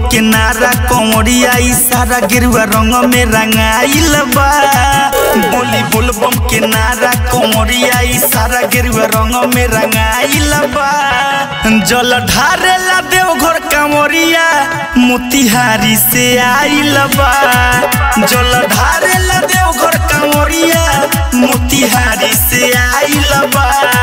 के नारा कंवरिया ई सारा गेरुआ रंग में रंगाइल बा बोली बोलबम के नारा कंवरिया ई सारा गेरुआ रंग में रंगाइल बा जल ढारेला देवघर कंवरिया मोतिहारी से आइल बा जल ढारेला देवघर कंवरिया मोतिहारी से आइल बा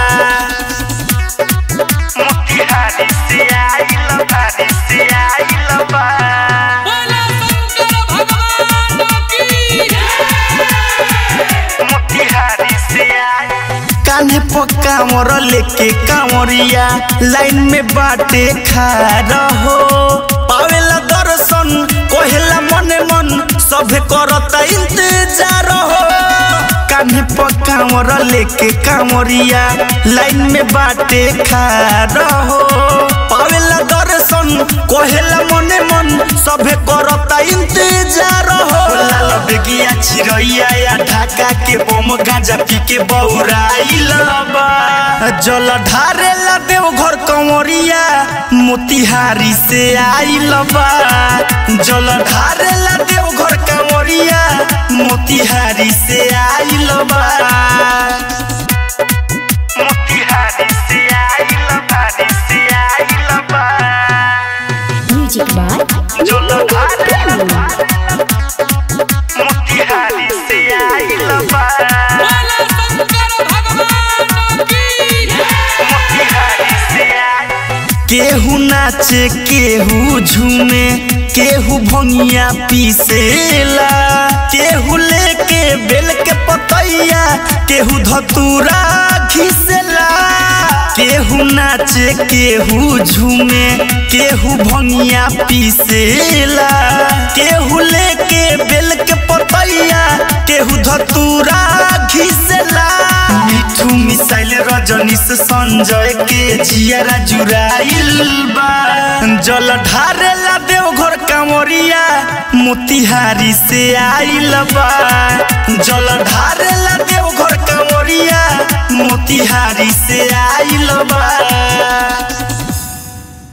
मोतिहारी से आइल बारी से आइल बा बोला शंकर भगवान की मोतिहारी से आइल कान्हे पर कांवर लेके कांवरिया लाइन में बाटे खारा हो पावेला दर्शन कहेला मने मन सभे करता इंतजार हो कान्हे पर कांवर लेके कांवरिया लाइन में बाटे खारा हो पावेला दर्शन कहेला मने मन सभे करता इंतजार हो लाल बेगिया चिरैया या ढाका के बम गांजा पी के बौराइल बा जल ढारेला देवघर कंवरिया मोतिहारी से आइल बा जल ढारेला देवघर कंवरिया मोतिहारी से आइल बा मोतिहारी से आइल बारी से आइल बा Music by जल ढारेला मोतिहारी से आइल बा बोला शंकर भगवान की केहू नाचे केहू झूमे केहू भंगिया पीसेला केहू लेके बेल के पतैया केहू धतूरा घिसेला केहू नाचे केहू झूमे केहू भंगिया पीसेला केहू लेके बेल के पतैया केहू धतूरा घिसेला मिठू मिसाइल रजनीश संजय के जियारा जुराइल बा जल ढारेला देवघर कांवरिया मोतिहारी से आइल बा जल ढारेला देवघर कांवरिया मोतिहारी से आइल बा